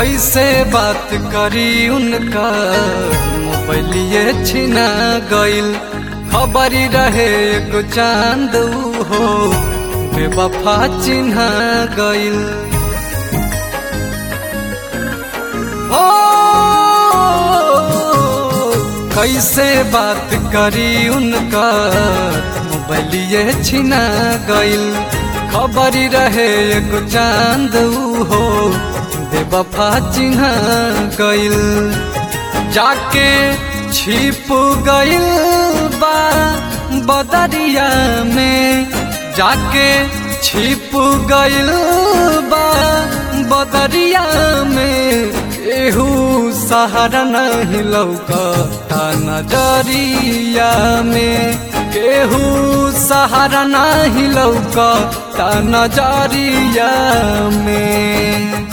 कैसे बात करी उनका मोबाइलिए छिना गइल खबरी रहे एगो चांद ऊ हो बेवफा चिन्हा गइल ओ कैसे बात करी उनका मोबाइलिए छिना गइल खबरी रहे एगो चांद ऊ हो बेवफा चिन्हा गइल जाके छिप गइल बा बदरिया में जाके छिप गइल बा बदरिया में एहू सहारा नहीं लौकता नजरिया में केहू सहारा नहीं लौकता नजरिया में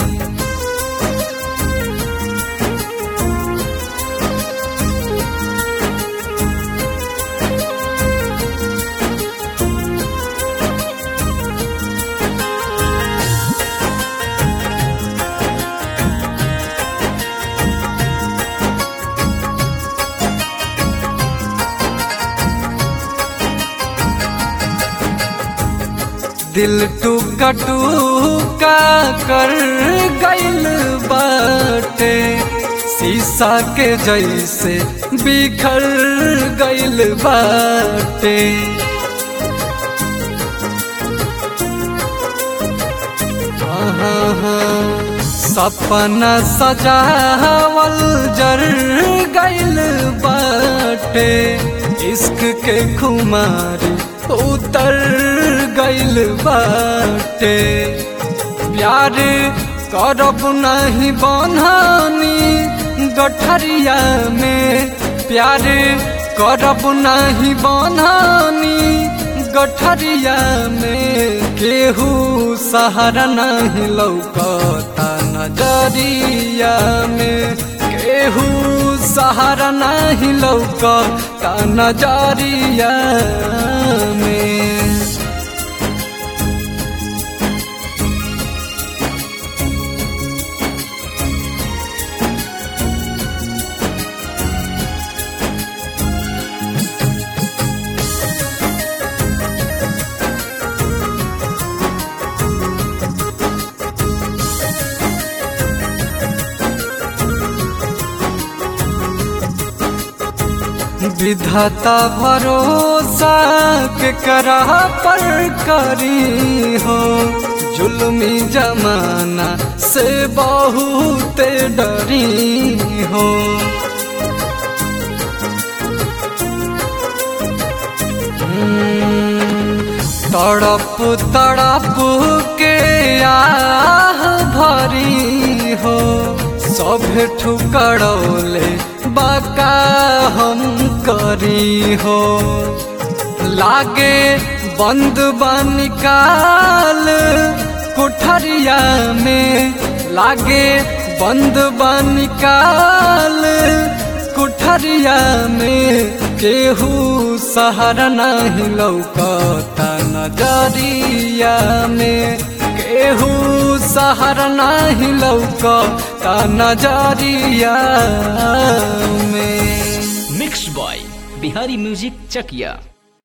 दिल टूका टूका कर गइल बाटे शीशा के जैसे बिखर गइल बाटे सपना सजावल जर गइल बाटे इश्क के खुमारी उतर गइल बाटे प्यार करब नहीं बनहानी गठरिया में प्यार करब नहीं बनहानी गठरिया में केहू सहारा नहीं लौकता नजरिया में केहू सहारा नहीं लौकता नजरिया में विधाता भरोसा के करा पर करी हो जुल्मी जमाना से बहुत डरी हो तड़प तड़प के आह भरी हो सब ठुकड़ौले बाका हम करी हो लागे बंद निकाल कोठरिया में लागे बंद निकाल कोठरिया में केहू सहारा नहीं लौकता नजरिया में केहू सहारा नहीं लौकता नजरिया में mix by Bihari music Chakiya